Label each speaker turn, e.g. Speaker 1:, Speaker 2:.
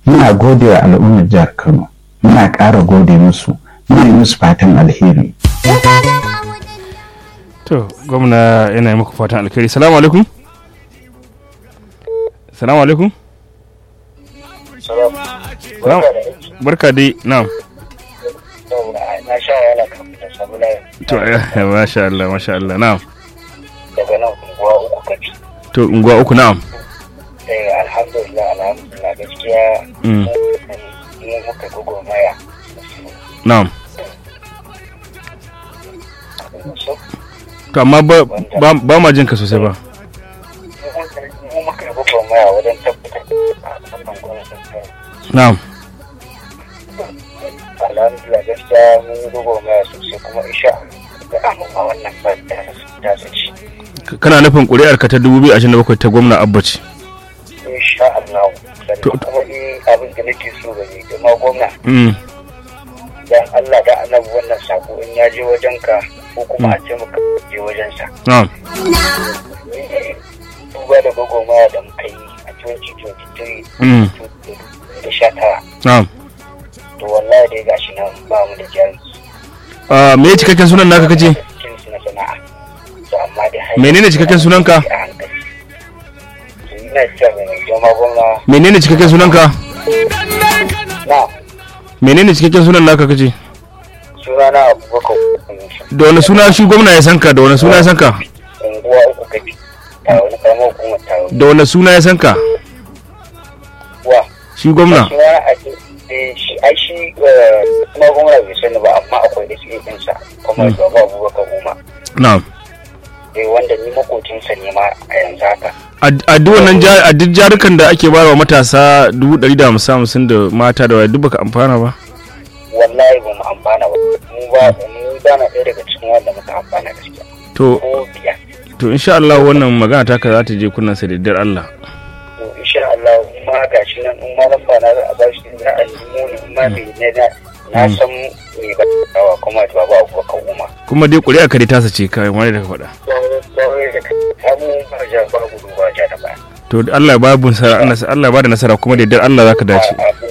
Speaker 1: muna gode wa al'ummar jihar kano muna ƙara gode musu muna yi musu fatan alheri
Speaker 2: to gwamna yana yi muku fatan alkhairi salamu alaikum salamu alaikum Salam. barka dai na'am
Speaker 3: na sha wahala kafin da samu layin
Speaker 2: to eh, masha Allah masha Allah na'am
Speaker 3: daga nan unguwa uku kafi
Speaker 2: to unguwa uku na'am
Speaker 3: eh alhamdulillah alhamdulillah gaskiya
Speaker 2: Mm.
Speaker 3: mu muka gugu maya
Speaker 2: na'am
Speaker 3: so
Speaker 2: to amma ba ba, ba ma jin ka sosai ba
Speaker 3: mu muka gugu maya wajen tabbatar da wannan gwamnatin ta
Speaker 2: na'am
Speaker 3: alhamdulillah gaskiya mun yi gugu maya sosai kuma isha da amma wannan ba ta ta sace
Speaker 2: K- kana nufin ƙuri'ar ka ta 2027 ta gwamna abba ce
Speaker 3: insha Allah
Speaker 2: To-
Speaker 3: sannan kuma ni abin da nake so ga ni kuma gwamna
Speaker 2: mm.
Speaker 3: dan Allah da annabi wannan sako in ya je wajenka ko kuma a ce muka je wajensa
Speaker 2: na'am
Speaker 3: duba da gwagwarmaya da muka yi a 2023
Speaker 2: mm.
Speaker 3: da sha tara
Speaker 2: na'am
Speaker 3: to wallahi dai gashi nan ba mu da jari
Speaker 2: Ah, me cikakken sunan naka kace
Speaker 3: cikin su na sana'a to amma dai har
Speaker 2: Menene cikakken sunanka?
Speaker 3: a hankali to ina cewa mai jama gwamna
Speaker 2: menene cikakken sunanka
Speaker 3: na
Speaker 2: menene cikakken sunan naka kace
Speaker 3: suna na abubakar
Speaker 2: da wani suna shi gwamna ya sanka da wani suna ya sanka
Speaker 3: unguwa uku gabi a wani karamar hukumar taro
Speaker 2: da wani suna ya sanka
Speaker 3: wa
Speaker 2: shi gwamna
Speaker 3: suna a ce eh, shi ai shi eh, kuma gwamna bai sani ba amma akwai da shi ɗinsa kuma shugaba abubakar umar
Speaker 2: na'am
Speaker 3: eh, wanda ni makocinsa ne ma a yanzu haka
Speaker 2: a a duk wannan ja- a duk jarukan da ake bayarwa matasa dubu ɗari da hamsin hamsin da mata da waya duk baka amfana ba
Speaker 3: wallahi ba mu amfana ba mu ba mu ba na ɗaya daga cikin wanda muka amfana gaskiya
Speaker 2: to
Speaker 3: ko biya
Speaker 2: to insha Allah wannan magana taka za ta je kunnan sa da dar Allah
Speaker 3: to insha Allah ma gashi nan in ma lamba na za a ba shi za a nemo ni in ma bai ne na na san me ba kawa kuma da baba abubakar umar
Speaker 2: kuma dai ƙuri'a ka dai tasa ce kai wani da ka faɗa
Speaker 3: sauran da samu ba ja ba gudu ba ja da baya
Speaker 2: to Allah ya ba bu nasara Allah ya ba da nasara kuma da dar Allah zaka dace
Speaker 3: a